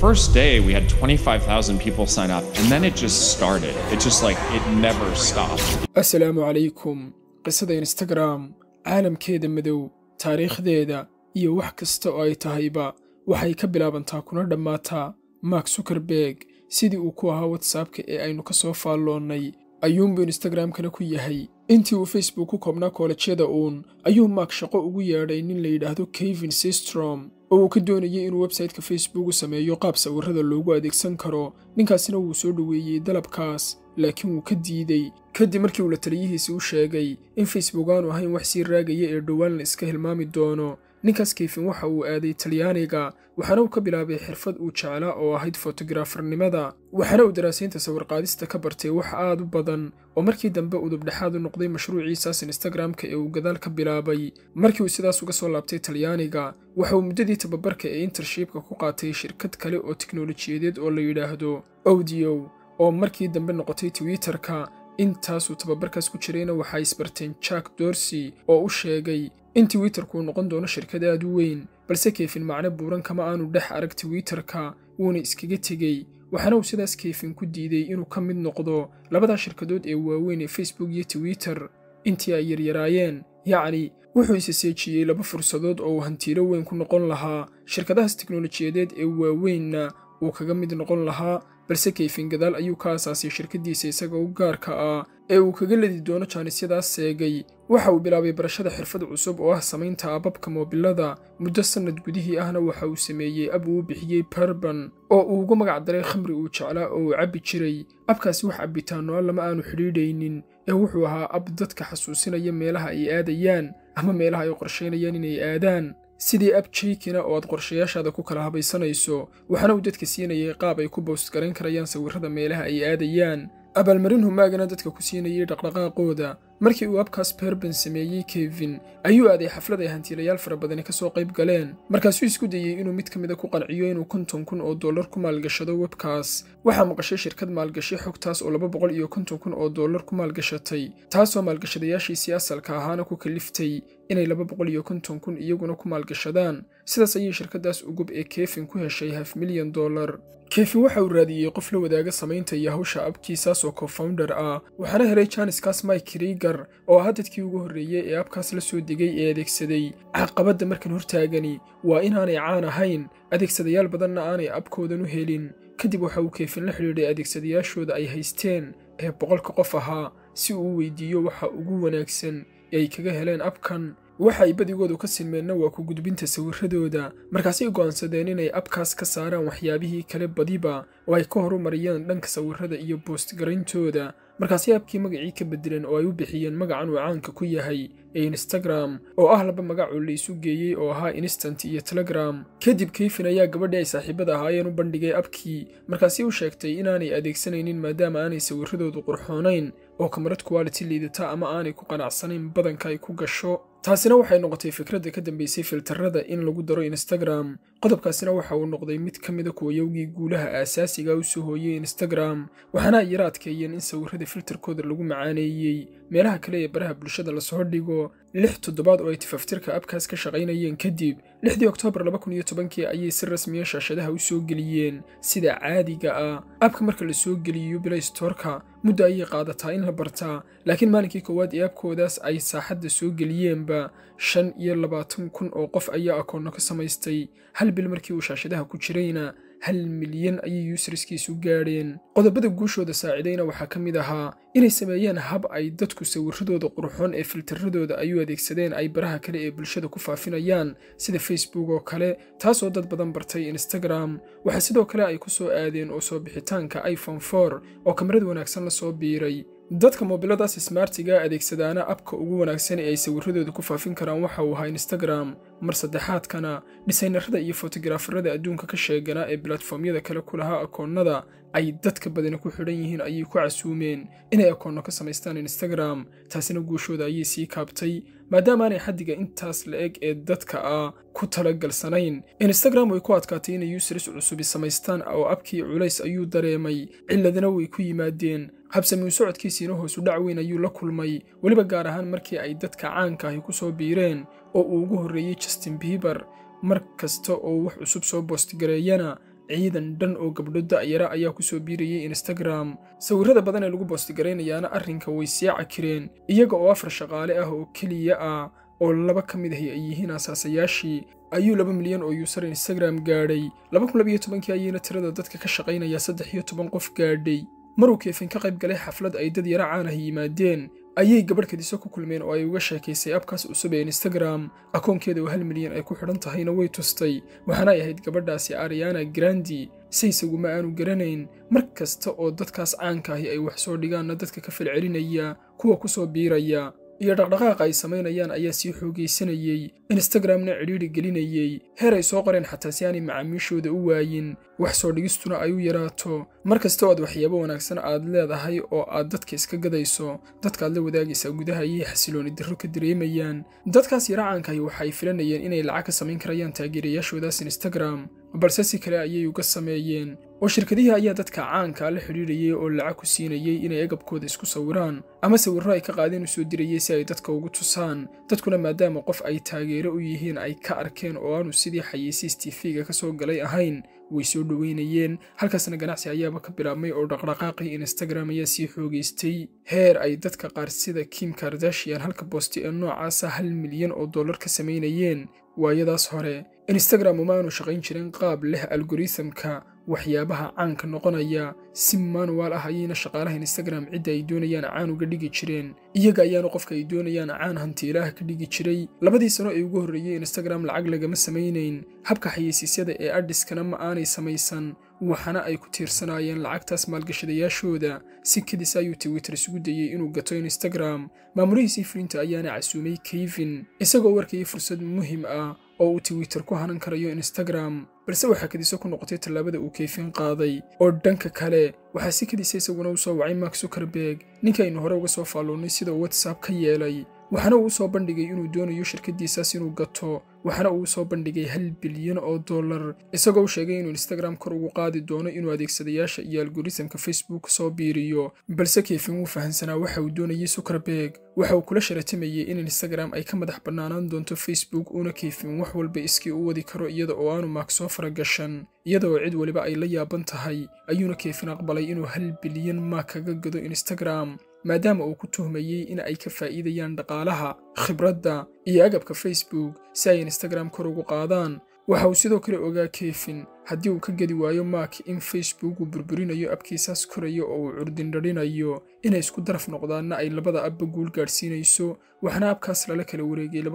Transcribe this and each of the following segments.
first day, we had 25,000 people sign up, and then it just started. It just like, it never stopped. asalaamu calaykum qisada instagram caalamkeeda madow taariikhdeeda iyo wax kasta oo ay tahayba waxay ka bilaabantaa kuna dhammaataa mark zuckerberg sidii uu ku ahaa watsapka ee aynu ka soo faalloonnay ayuunbuu instagramkana ku yahay intii uu facebook ku koobnaa koolajyada uun ayuu mark shaqo ugu yeedhay nin la yidhaahdo kevin systrom oo uu ka doonayay inuu websayteka facebook u sameeyo qaab sawirrada loogu adeegsan karo ninkaasina wuu soo dhoweeyey dalabkaas laakiin wuu ka diidey kadib markii uu la taliyihiisi u sheegay in facebook aanu ahayn wax sii raagaya ee dhowaan la iska hilmaami doono ninkaas kefin waxa uu aaday talyaaniga waxaana uu ka bilaabay xirfad uu jeclaa oo ahayd fotografarnimada waxaana uu daraasaynta sawirqaadista ka bartay wax aad u badan oo markii dambe udubdhexaad u noqday mashruuciisaas instagramka ee uu gadaal ka bilaabay markii uu sidaas uga soo laabtay talyaaniga waxa uu muddadii tababarka ee intershipka ku qaatay shirkad kale oo tiknolojiyadeed oo la yidhaahdo audio oo markii dambe noqotay twitterka intaasuu tababarkaas ku jirayna waxaa isbarteen jack dorsey oo u sheegay in twitterku uu noqon doono shirkad aad u weyn balse keefin macno buuran kama aanu dhex arag twitterka wuuna iskaga tegey waxaana uu sidaas keefin ku diiday inuu ka mid noqdo labadaa shirkadood ee waaweyn ee facebook iyo twitter intii ay yaryaraayeen yacni wuxuu isa seejiyey laba fursadood oo uu hantiilo weyn ku noqon lahaa shirkadahaas tiknolojiyadeed ee waaweynna uu kaga mid noqon lahaa balse keyfin gadaal ayuu ka aasaasay shirkaddiisa isaga u gaarka ah ee uu kaga ledi doono jaanisyadaas seegay waxa uu bilaabay barashada xirfad cusub oo ah samaynta ababka moobilada muddo sannad gudihii ahna waxa uu sameeyey ab uu bixiyey barban oo uu ugu magac daray khamri uu jeclaa oo uu cabbi jiray abkaasi wax cabbitaanno a lama aanu xidhiidhaynin ee wuxuu ahaa ab dadka xasuusinaya meelaha ay aadayaan ama meelaha ay qorshaynayaan inay aadaan sidii ab jaykina oo aad qorshayaashaada ku kala habaysanayso waxaana uu dadka siinayay qaab ay ku bowst garayn karayaan sawirrada meelaha ay aadayaan abaalmarin humaagana dadka ku siinayay dhaqdhaqaaqooda markii uu abkaas berban sameeyey kevin ayuu aaday xaflad ay hantiilayaal fara badani ka soo qayb galeen markaasuu isku dayey inuu mid ka mida ku qanciyo inuu konton kun oo dollar ku maalgashado webkaas waxaa maqashay shirkad maalgashay xogtaas oo laba boqol iyo konton kun oo dollar ku maalgashatay taasoo maalgashadayaashiisii asalka ahaana ku kaliftay inay laba boqol iyo konton kun iyaguna ku maalgashadaan sidaas ayay shirkaddaas ugub ee kefin ku heshay haf milyan dollar kefin waxa uu raadiyey qof la wadaaga samaynta iyo hawsha abkiisaas oo co-founder ah waxaana helay janiskaas mike rigar oo ahaa dadkii ugu horreeyey ee abkaas la soo degay ee adeegsaday caqabadda markan hortaagani waa inaanay caan ahayn adeegsadayaal badanna aanay abkoodan u helin kadib waxa uu keefin la xidhiidhay adeegsadayaashooda ay haysteen ee boqolka qof ahaa si uu u weydiiyo waxa ugu wanaagsan ee ay kaga heleen abkan waxa ay badigoodu ka silmeenna waa ku gudbinta sawirradooda markaasay go'aansadeen inay abkaas ka saaraan waxyaabihii kale badiba oo ay ka horumariyaan dhanka sawirrada iyo boostgarayntooda markaasay abkii magacii ka beddeleen oo ay u bixiyeen magacan uu caanka ku yahay ee instagram oo ah laba magacoo la isu geeyey oo ahaa instant iyo telegram kadib keyfin ayaa gabadhii ay saaxiibada ahaayeen u bandhigay abkii markaasi u sheegtay inaanay adeegsanaynin maadaama aanay sawirradoodu qurxoonayn oo kamarad quality liidata ama aanay ku qanacsanayn badanka ay ku gasho taasina waxay noqotay fikradda ka dambaysay filtarrada in lagu daro instagram qodobkaasina waxa uu noqday mid ka mida kuwayowgii guulaha aasaasiga u soo hooyey instagram waxaana ay yara adkeeyeen in sawirrada filtarkooda lagu macaaneeyey meelaha kale ee baraha bulshada lasoo dhigo lix toddobaad oo ay tifaftirka abkaas ka shaqaynayeen kadib lixdii oktoobar laba kun iyo tobankii ayay si rasmiya shaashadaha u soo geliyeen sida caadiga ah abka marka la soo geliyo bilay storka muddo ayay qaadataa in la bartaa laakiin maalinkii koowaad ee abkoodaas ay saaxadda soo geliyeenba shan iyo labaatan kun oo qof ayaa akoonno ka samaystay hal bil markii uu shaashadaha ku jirayna hal milyan ayay yuusariskiisu gaadheen qodobada guushooda saacidayna waxaa ka mid ahaa inay sameeyeen hab ay dadku sawirradooda qurxoon ee filtarradooda ay u adeegsadeen ay baraha kale ee bulshada ku faafinayaan sida facebook oo kale taasoo dad badan bartay instagram waxaa sidoo kale ay ku soo aadeen oo soo bixitaanka iphone for oo kamarad wanaagsan la soo biiray dadka moobiladaas smartiga adeegsadaana abka ugu wanaagsan ee ay sawirradooda ku faafin karaan waxa uu ahaa instagram mar saddexaadkana dhisaynarada iyo fotografarada adduunka ka sheeganaa ee bilatformyada kale ku lahaa akoonnada ay dadka badani ku xidhan yihiin ayay ku casuumeen inay akoonno ka samaystaan instagram taasina guushooda ayay sii kaabtay maadaama aanay xaddiga intaas la eg ee dadka ah ku talagalsanayn instagram way ku adkaatay inay yuusris cusubi samaystaan oo abkii culays ayuu dareemay ciladana way ku yimaadeen habsamiu socodkiisiina hoosu dhac weyn ayuu la kulmay weliba gaar ahaan markii ay dadka caanka ahi ku soo biireen oo uu ugu horreeyey justin biiber mar kasta oo wax cusub soo boostgareeyana ciidan dhan oo gabdho da'yara ayaa ku soo biirayay instagram sawirrada badan ee lagu boostigaraynayaana arrinka way sii cakireen iyaga oo afar shaqaale ah oo keliya ah oo laba ka mid ahi ay yihiin asaasayaashii ayuu laba milyan oo yuusar instagram gaadhay laba kun labiyo tobankii ayayna tirada dadka ka shaqaynaya saddex iyo toban qof gaadhay maruu keefin ka qayb galay xaflad ay dad yara caan ah yimaadeen ayay gabadh kadiso ku kulmeen oo ay uga sheekaysay abkaas cusub ee instagram akoonkeeda oo hal milyan ay ku xidhan tahayna way tustay waxaana ay ahayd gabadhaasi ariana grandi se isaguma aanu garanayn mar kasta oo dadkaas caanka ahi ay wax soo dhigaanna dadka ka falcelinaya kuwa ku soo biiraya iyo dhaqdhaqaaqa ay samaynayaan ayaa sii xoogaysanayey instagramna cidhiidhi gelinayey heer ay soo qoreen xataa si aanay macaamiishooda u waayin wax soo dhigistuna ay u yaraato mar kasta oo aad waxyaabo wanaagsan aad leedahay oo aad dadka iska gadayso dadkaad la wadaagaysaa gudaha ayay xasilooni darro ka dareemayaan dadkaas yara caankahi waxa ay filanayeen inay lacag ka samayn karayaan taageerayaashoodaas instagram balse si kale ayay uga sameeyeen oo shirkadihii ayaa dadka caankaa la xidhiidhayay oo lacag ku siinayay inay agabkooda isku sawiraan ama sawirro ay ka qaadeen u soo dirayay si ay dadka ugu tusaan dadkuna maadaama qof ay taageero u yihiin ay ka arkeen oo aanu sidii xayeysiis tifiga ka soo galay ahayn way soo dhoweynayeen halkaasna ganacsi ayaaba ka bilaabmay oo dhaqdhaqaaqii instagram ayaa sii xoogaystay heer ay dadka qaar sida kim kardashian halka boosti ee noocaasa hal milyan oo dollar ka samaynayeen waayadaas hore instagram uma aanu shaqayn jirin qaab leh algorithamka waxyaabaha caanka noqonaya si manuwaal ah ayayna shaqaalaha instagram cidda ay doonayaan caan uga dhigi jireen iyaga ayaana qofka ay doonayaan caan hantiilaha ka dhigi jiray labadii sano ee ugu horreeyey instagram lacag lagama samaynayn habka xayeysiisyada ee adhiskana ma aanay samaysan waxaana ay ku tiirsanaayeen lacagtaas maalgashadayaashooda si kadis ayuu twitter isugu dayey inuu gato instagram maamurihiisii fulinta ayaana casuumay kevin isagoo warkayay fursad muhim ah oo uu twitter ku hanan karayo instagram balse waxaa kadiso ku noqotay tallaabada uu keyfin qaaday oo dhanka kale waxaa si kadisa isaguna u soo wacay mark zuckerberg ninkaynu hore uga soo faalloonnay sida uu whatsapp ka yeelay waxaana uu soo bandhigay inuu doonayo shirkaddiisaas inuu gato waxaana uu soo bandhigay hal bilyan oo dollar isagoo u sheegay inuu instagram kor ugu qaadi doono inuu adeegsadayaasha iyo algorithamka facebook soo biiriyo balse keyfin wuu fahansanaa waxa uu doonayay zuckerberg waxa uu kula sharatamayey in instagram ay ka madax bannaanaan doonto facebook uuna keyfin wax walba iskii u wadi karo iyada oo aanu maak soo faragashan iyada oo cid waliba ay la yaaban tahay ayuuna keyfin aqbalay inuu hal bilyan maak kaga gado instagram maadaama uu ku tuhmayey in ay ka faa'iidayaan dhaqaalaha khibradda iyo agabka facebook si ay instagram kor ugu qaadaan waxa uu sidoo kale ogaa kefin haddii uu ka gedi waayo mark in facebook uu burburinayo abkiisaas korayo oo uu curdindhadhinayo inay isku daraf noqdaanna ay labada abba guul gaadhsiinayso waxaana abkaas lala kala wareegay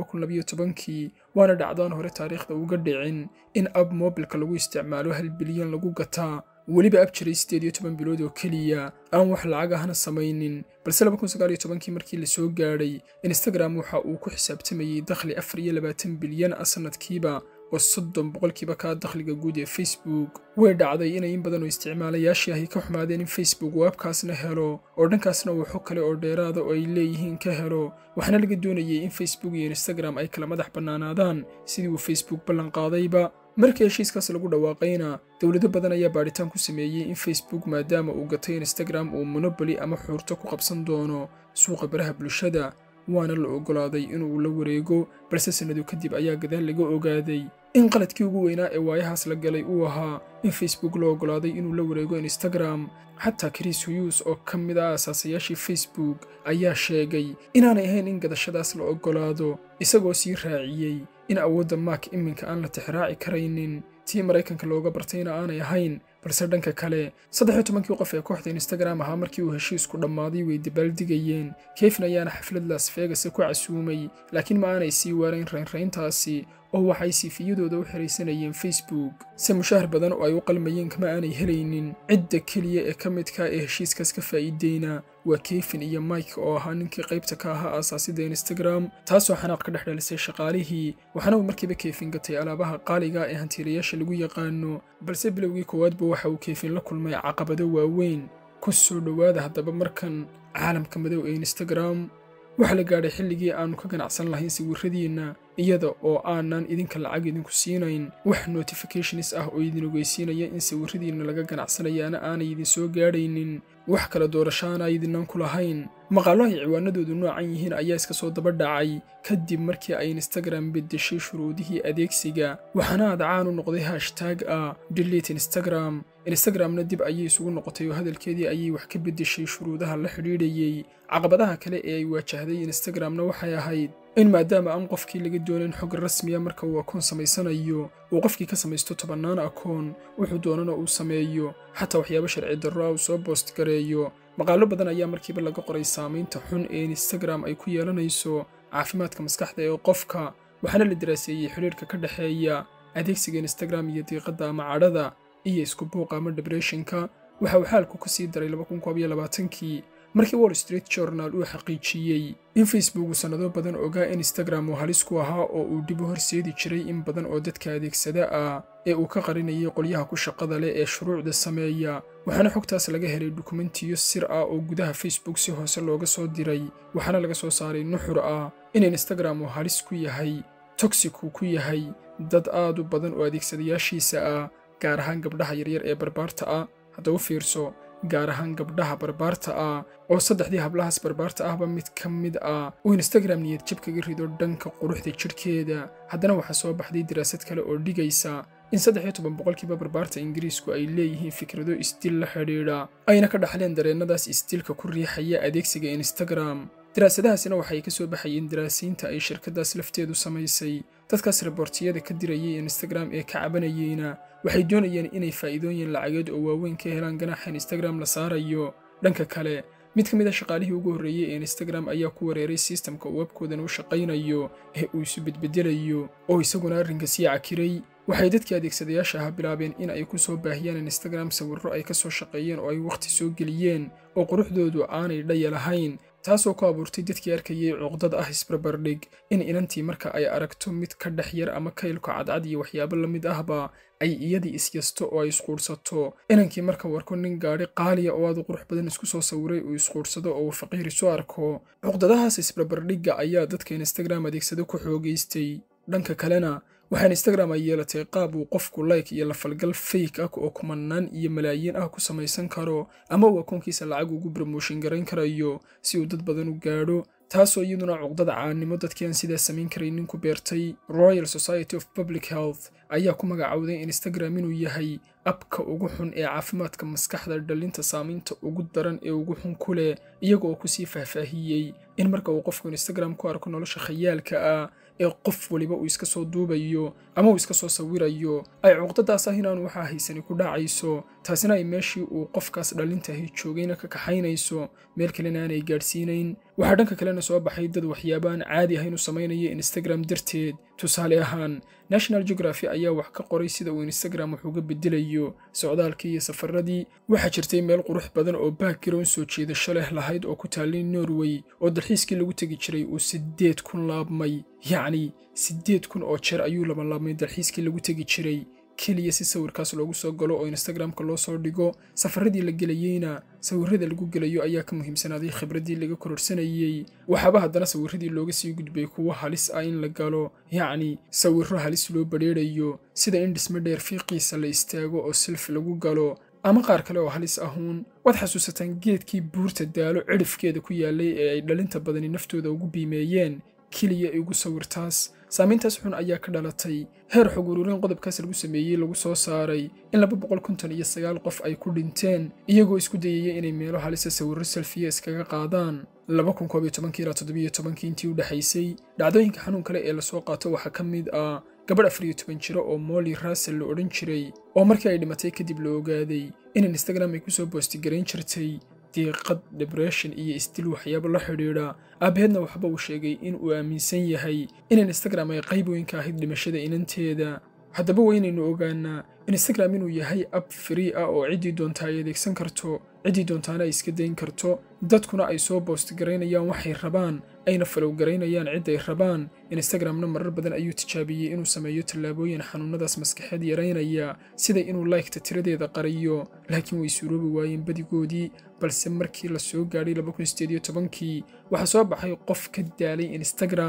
kii waana dhacdaan hore taariikhda uga dhicin in ab moobilka lagu isticmaalo hal bilyan lagu gataa weliba ab jiray siddeed iyo toban bilood oo keliya aan wax lacag ahna samaynin balse kii markii la soo gaadhay instagram waxa uu ku xisaabtamayey dakhli afar iyo labaatan bilyan ah sannadkiiba oo soddon boqolkiiba kaa dakhliga guud ee facebook way dhacday inay in badan oo isticmaalayaashii ahi ka xumaadeen in facebook uu abkaasna helo oo dhankaasna uu xog kale oo dheeraada oo ay leeyihiin ka helo waxaana laga doonayay in facebook iyo instagram ay kala madax bannaanaadaan sidii uu facebook ballanqaadayba markii heshiiskaas lagu dhawaaqayna dowlado badan ayaa baadhitaan ku sameeyey in facebook maadaama uu gatay instagram uu monoboli ama xuurto ku qabsan doono suuqa baraha bulshada waana la oggolaaday inuu la wareego balse sannado kadib ayaa gadaal laga ogaaday in qaladkii ugu weynaa ee waayahaas la galay uu ahaa in facebook la oggolaaday inuu la wareego instagram xataa chris huyus oo ka mid ah asaasayaashii facebook ayaa sheegay inaanay ahayn in gadashadaas la oggolaado isagoo sii raaciyey in awoodda maak iminka aan la tixraaci karaynin tii maraykanka looga bartayna aanay ahayn balse dhanka kale saddex tobankii qof ee kooxda instagram ahaa markii uu heshiisku dhammaaday way dabaaldigayeen kefin ayaana xaflad las vegas ku casuumay laakiin ma aanay sii waarayn raynrayntaasi oo waxay siifiyadooda u xihaysanayeen facebook se mushaahar badan oo ay u qalmayeen kama aanay helaynin cidda keliya ee ka midka ee heshiiskaas ka faa'iideyna waa kefin iyo mike oo ahaa ninkii qaybta ka ahaa aasaasida instagram taasoo xanaaq ka dhex dhalisay shaqaalihii waxaana uu markiiba kefin gatay alaabaha qaaliga ee hantiilayaasha lagu yaqaano balse bilowgii koowaadba waxa uu kefin la kulmay caqabado waaweyn ku soo dhowaada haddaba markan caalamka madow ee instagram waxaa la gaadhay xilligii aannu ka ganacsan lahayn sawirradiinna iyada oo aanan idinka lacag idinku siinayn wax notifications ah oo idin ogeysiinaya in sawirradiinna laga ganacsanayaana aanay idin soo gaadhaynin wax kala doorashaana idinnan ku lahayn maqaallo ay ciwaanadoodu noocan yihiin ayaa iska soo daba dhacay kadib markii ay instagram beddeshay shuruudihii adeegsiga waxaana aad caan u noqday hashtaag ah delete instagram instagramna dib ayay isugu noqotay oo hadalkeedii ayay wax ka beddeshay shuruudaha la xidhiidhayey caqabadaha kale ee ay waajahday instagramna waxay ahayd in maadaama aan qofkii laga doonayn xog rasmiya marka uu akoon samaysanayo uu qofkii ka samaysto tobannaan akoon wuxuu doonana uu sameeyo xataa waxyaabo sharci darro ah uu soo boost gareeyo maqaallo badan ayaa markiiba laga qoray saamaynta xun ee instagram ay ku yeelanayso caafimaadka maskaxda ee qofka waxaana la daraaseeyey xidhiidhka ka dhexeeya adeegsiga instagram iyo diiqadda ama cadhada iyo isku buuqa ama debreshinka waxa uu xaalku ka sii daray kii markii wall street journal uu xaqiijiyey in facebook uu sannado badan ogaa instagram uu halis ku ahaa oo uu dib u horseedi jiray in badan oo dadka adeegsada ah ee uu ka qarinayay qolyaha ku shaqada leh ee shuruucda sameeya waxaana xogtaas laga helay dukumentiyo sir ah oo gudaha facebook si hoose looga soo diray waxaana laga soo saaray nuxur ah in instagram uu halis ku yahay toxic uu ku yahay dad aad u badan oo adeegsadayaashiisa ah gaar ahaan gabdhaha yaryar ee barbaarta ah haddaba fiirso gaar ahaan gabdhaha barbaarta ah oo saddexdii hablahaas barbaarta ahba mid ka mid ah uu instagram niyad jab kaga rido dhanka quruxda jidhkeeda haddana waxaa soo baxday daraasad kale oo dhigaysa in saddex iyo toban boqolkiiba barbaarta ingiriisku ay leeyihiin fikrado isdil la xidhiidha ayna ka dhaxleen dareennadaas isdilka ku riixaya adeegsiga instagram daraasadahaasina waxay ka soo baxayeen daraasiinta ay shirkaddaas lafteedu samaysay dadkaas riboortiyada ka dirayay instagram ee ka cabanayeyna waxay doonayeen inay faa'iidooyin lacageed oo waaweyn ka helaan ganaaxa instagram la saarayo dhanka kale mid ka mid a shaqaalihii ugu horreeyey ee instagram ayaa ku wareeray sistamka uu webkoodan u shaqaynayo ee uu isu bedbedelayo oo isaguna arrinka sii cakiray waxay dadkii adeegsadayaasha ahaa bilaabeen in ay ku soo baahiyaan instagram sawirro ay ka soo shaqeeyeen oo ay wakhti soo geliyeen oo quruxdoodu aanay dhaya lahayn taasoo ku abuurtay dadkii arkayay cuqdad ah isbarbardhig in inantii marka ay aragto mid ka dhex yar ama kaylka cadcad iyo waxyaabo la mid ahba ay iyadii isyasto oo ay isquudhsato inankii marka warko nin gaadhi qaaliya oo aad u qurux badan isku soo sawiray uu isquudhsado oo uu faqiir isu arko cuqdadahaas isbarbardhigga ayaa dadka instagram adeegsado ku xoogaystay dhanka kalena waxaan instagram ay yeelatay qaab uu qofku like iyo lafalgal fayk ah oo kumanaan iyo malaayiin ah ku samaysan karo ama uu akoonkiisa lacag ugu bromooshin garayn karayo si uu dad badan u gaadho taasoo iyaduna cuqdada caannimo dadkii aan sidaa samayn karaynin ku beertay royal society of public health ayaa ku magacowday instagram inuu yahay abka ugu xun ee caafimaadka maskaxda dhalinta saamaynta ugu daran ee ugu xun ku leh iyaga oo kusii faahfaahiyey in marka uu qofku instagram ku arko nolosha khayaalka ah ee qof waliba uu iska soo duubayo ama uu iska soo sawirayo ay cuqdadaas ah inaanu waxaa haysani ku dhacayso taasina ay meeshii uu qofkaas dhalintahi joogayna ka kaxaynayso meel kalena aanay gaadhsiinayn waxaa dhanka kalena soo baxay dad waxyaaba aan caadi ahayn u samaynaya instagram darteed tusaale ahaan national geography ayaa wax ka qoray sida uu instagram wax uga bedelayo socdaalkii iyo safaradii waxaa jirtay meel qurux badan oo background soo jeedasho leh lahayd oo ku taallay norway oo dalxiiskii lagu tegi jiray uu siddeed kun laabmay yacni siddeed kun oo jeer ayuu labanlaabmay dalxiiskii lagu tegi jiray keliya si sawirkaas loogu soo galo oo instagramka loo soo dhigo safaradii la gelayeyna sawirrada lagu gelayo ayaa ka muhiimsanaaday khibraddii laga kororsanayey waxaaba haddana sawirradii looga sii gudbay kuwo halis ah in la galo yacni sawirro halis loo badheedhayo sida in dhismo dheer fiiqiisa la istaago oo silf lagu galo ama qaar kale oo halis ahuun waad xasuusataan geedkii buurta daalo cidhifkeeda ku yaallay ee ay dhalinta badani naftooda ugu biimeeyeen keliya igu sawirtaas saamayntaas xun ayaa ka dhalatay heer xog ururin qodobkaas lagu sameeyey lagu soo saaray in laba boqol konton iyo sagaal qof ay ku dhinteen iyagoo isku dayaya inay meelo halisa sawirro selfiya iskaga qaadaan laba kun koob iyo tobankii ilaa toddobiyo tobankii intii u dhexaysay dhacdooyinka xanuun kale ee lasoo qaato waxaa ka mid ah gabadh afar iyo toban jiro oo molly russell la odhan jiray oo markii ay dhimatay kadib la ogaaday in instagram ay kusoo boostigarayn jirtay diiqad debression iyo isdil waxyaabo la xidhiidha aabaheedna waxba uu sheegay in uu aaminsan yahay in instagram ay qayb weyn ka ahayd dhimashada inanteeda haddaba waa inaynu ogaanaa instagram inuu yahay ab free ah oo ciddii doonta ay adeegsan karto ciddii doontaana ay iska dayn karto dadkuna ay soo boostgaraynayaan waxay rabaan ayna falowgaraynayaan cid ay rabaan instagramna marar badan ayuu tijaabiyey inuu sameeyo tallaabooyin xanuunadaas maskaxeed yaraynaya sida inuu laykta tiradeeda qariyo laakiin way suuroobi waayeen badigoodii balse markii la soo gaadhay kii waxaa soo baxay qof ka daalay instagram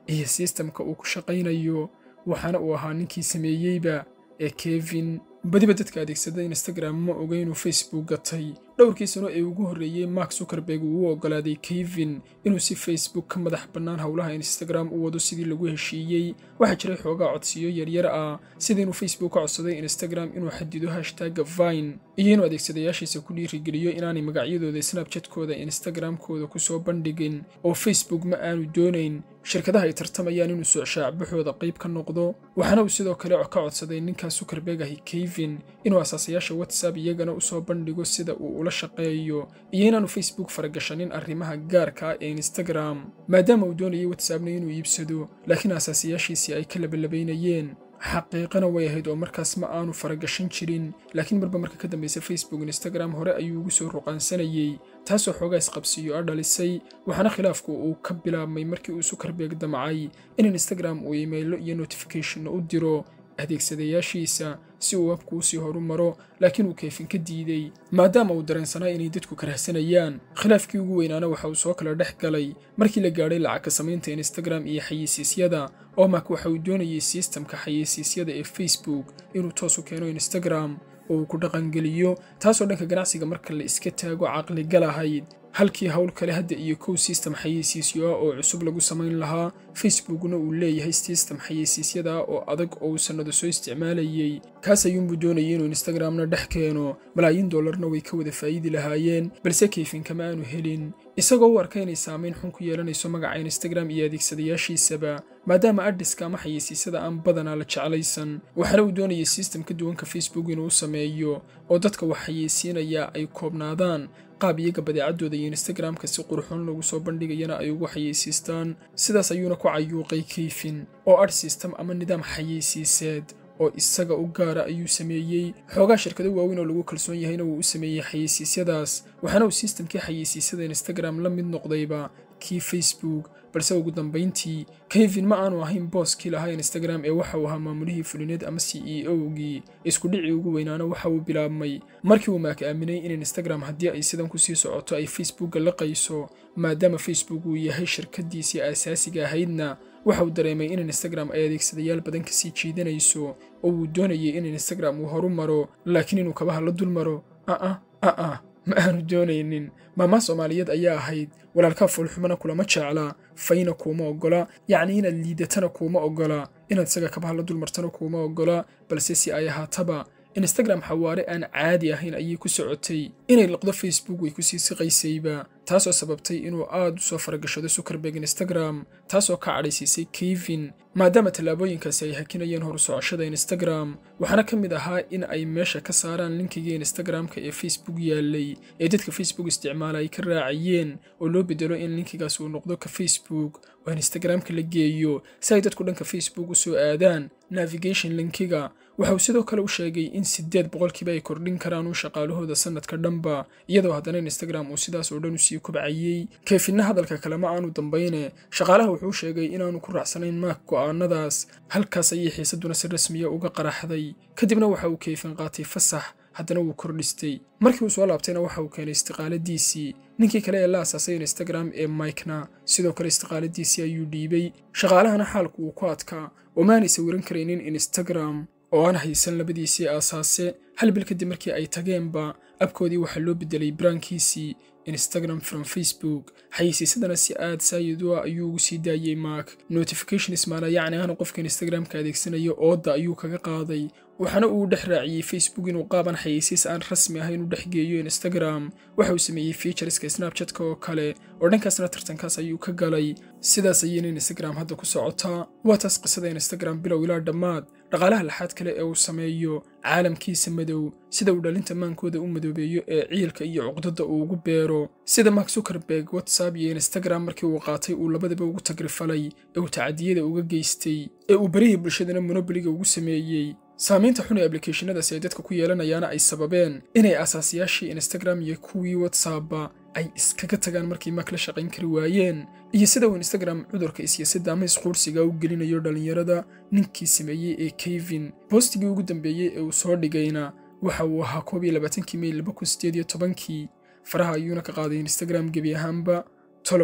iyo sistamka uu ku shaqaynayo waxaana uu ahaa ninkii sameeyeyba ee kevin badiba dadka adeegsada instagram ma oga inuu facebook gatay dhowrkii sano ee ugu horreeyey mark zuckerberg uu u oggolaaday kevin inuu si facebook ka madax bannaan howlaha instagram u wado sidii lagu heshiiyey waxaa jiray xoogaa codsiyo yaryar ah sida inuu facebook ka codsaday instagram inuu xadido hashtagga vine iyo inuu adeegsadayaashiisa ku dhiirigeliyo inaanay magacyadooda snabchatkooda instagramkooda kusoo bandhigin oo facebook ma aanu doonayn shirkadaha ay tartamayaan inuu socshaacabaxooda qayb ka noqdo waxaana uu sidoo kale ka codsaday ninkaa zuckerberg ahi kevin inuu asaasayaasha whatsapp iyagana usoo bandhigo sida uu ula shaqeeyo iyo inaanu facebook faragashanin arrimaha gaarka ah ee instagram maadaama uu doonayay whatsappna inuu iibsado laakiin asaasayaashiisii ay ka labalabaynayeen xaqiiqana way ahayd oo markaas ma aanu faragashan jirin laakiin marba marka ka dambaysa facebook instagram hore ayuu ugu soo ruqaansanayey taasoo xoogaa isqabsiyo a dhalisay waxaana khilaafku uu ka bilaabmay markii uu zuckerberg damcay in instagram uu imaylo iyo notificationna u diro adeegsadayaashiisa si uu webku usii horu maro laakiin uu keefin ka diidey maadaama uu dareensanaa inay dadku karahsanayaan khilaafkii ugu weynaana waxa uu soo kala dhex galay markii la gaadhay lacagka samaynta instagram iyo xayeysiisyada oo mak waxa uu doonayay sistamka xayeysiisyada ee facebook inuu toos u keeno instagram oo uu ku dhaqangeliyo taasoo dhanka ganacsiga marka la iska taago caqligal ahayd halkii howl kale hadda iyo kow sistem xayeysiisyo ah oo cusub lagu samayn lahaa facebookna uu leeyahay sistem xayeysiisyada ah oo adag oo uu sannado soo isticmaalayey kaas ayuunbuu doonayay inuu instagramna dhex keeno malaayiin dollarna way ka wada faa'iidi lahaayeen balse keyfin kama aanu helin isagoo u arka inay saamayn xun ku yeelanayso magaca instagram iyo adeegsadayaashiisaba maadaama adhiska ama xayeysiisyada aan badanaa la jeclaysan waxaana uu doonayay sistem ka duwanka facebook inuu u sameeyo oo dadka wax xayeysiinaya ay koobnaadaan qaab iyaga badeecadooda iyo instagramka si qurxoon lagu soo bandhigayana ay ugu xayeysiistaan sidaas ayuuna ku cayuuqay keyfin oo adh sistem ama nidaam xayeysiiseed oo isaga u gaara ayuu sameeyey xoogaa shirkado waaweyn oo lagu kalsoon yahayna wuu u sameeyey xayeysiisyadaas waxaana uu sistamkii xayeysiisyada instagram la mid noqdayba kii facebook balse ugu dambayntii kevin ma aanu ahayn booskii lahaa instagram ee waxa uu ahaa maamulihii fulineed ama c e o-gii iskudhicii ugu weynaana waxa uu bilaabmay markii uu maak aaminay in instagram haddii ay sidan kusii socoto ay facebookga laqayso maadaama facebook uu yahay shirkadiisii aasaasiga ahaydna waxa uu dareemay in instagram ay adeegsadayaal badan kasii jiidanayso oo uu doonayay in instagram uu horu maro laakiin inuu kabaha la dul maro aa aa ma aanu doonaynin maamaa soomaaliyeed ayaa ahayd walaalkaa foolxumana kulama jecla fayna kuuma oggola yacnii inaad liidatana kuuma oggola inaad isaga kabaha la dulmartana kuuma oggola balse si ay ahaataba instagram xawaare aan caadi ahayn ayay ku socotay inay liqdo facebook way kusii siqaysayba taasoo sababtay inuu aad u soo faragashado zuckerberg instagram taasoo ka cadhaysiisay kevin maadaama tallaabooyinkaasi ay hakinayeen horu socoshada instagram waxaana ka mid ahaa in ay meesha ka saaraan linkigii instagramka ee facebook yaalay ee dadka facebook isticmaala ay ka raacayeen oo loo bedelo in linkigaas uu noqdo ka facebook oo instagramka la geeyo si ay dadku dhanka facebook u soo aadaan navigation linkiga waxa uu sidoo kale u sheegay in siddeed boqolkiiba ay kordhin karaan u shaqaalahooda sanadka dhanba iyadoo haddana instagram uu sidaas oo dhan usii kobcayey keefinna hadalka kale ma aanu dambayne shaqaalaha wuxuu sheegay inaanu ku raacsanayn maak go'aanadaas halkaas ayay xiisadduna si rasmiya uga qaraxday kadibna waxa uu keefin qaatay fasax haddana wuu kordhistay markii uu soo laabtayna waxa uu keenay istiqaaladiisii ninkii kale ee la asaasay instagram ee mikena sidoo kale istiqaaladiisii ayuu dhiibay shaqaalahana xaalku wuu ku adkaa oo maanay sawiran karaynin instagram oo aan haysan labadiisii aasaase hal bil kadib markii ay tageenba abkoodii waxaa loo bedelay baraankiisii instagram from facebook xayeysiisadana si aad saayid u ah ayuu ugu sii daayey mark notification ismaala yacni ahna qofka instagramka adeegsanaya ooda ayuu kaga qaaday waxaana uu dhex raaciyey facebook inuu qaaban xayeysiis aan rasmi ahayn u dhex geeyo instagram waxa uu sameeyey featureska snabchatka oo kale oo dhankaasna tartankaas ayuu ka galay sidaas ayayna instagram hadda ku socotaa waa taas qisada instagram bilow ilaa dhammaad dhaqaalaha laxaad kale ee uu sameeyo caalamkiisa madow sida uu dhalinta maankooda u madoobeeyo ee ciilka iyo cuqdada uu ugu beero sida mark zuckerberg whatsapp iyo instagram markii uu qaatay uu labadaba ugu tagrifalay ee uu tacadiyada uga geystay ee uu barihii bulshadana monoboliga ugu sameeyey saamaynta xun ee ablicathonadaasi ay dadka ku yeelanayaana ay sababeen inay aasaasiyaashii instagram iyo kuwii whatsappba ay iskaga tagaan markay mak la shaqayn kari waayeen iyo sida uu instagram cudurka isyasada ama isquursiga u gelinayo dhallinyarada ninkii sameeyey ee kevin boostigii ugu dambeeyey ee uu soo dhigayna waxa uu ahaa koob iyo labaatankii mey laba kun sideed iyo tobankii faraha ayuuna ka qaaday instagram gebi ahaanba tolow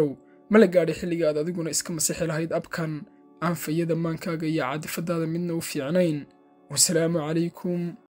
ma la gaadhay xilliga aad adiguna iska masixi lahayd abkan aan fayada maankaaga iyo caadifadaada midna u fiicnayn wasalaamu calaykum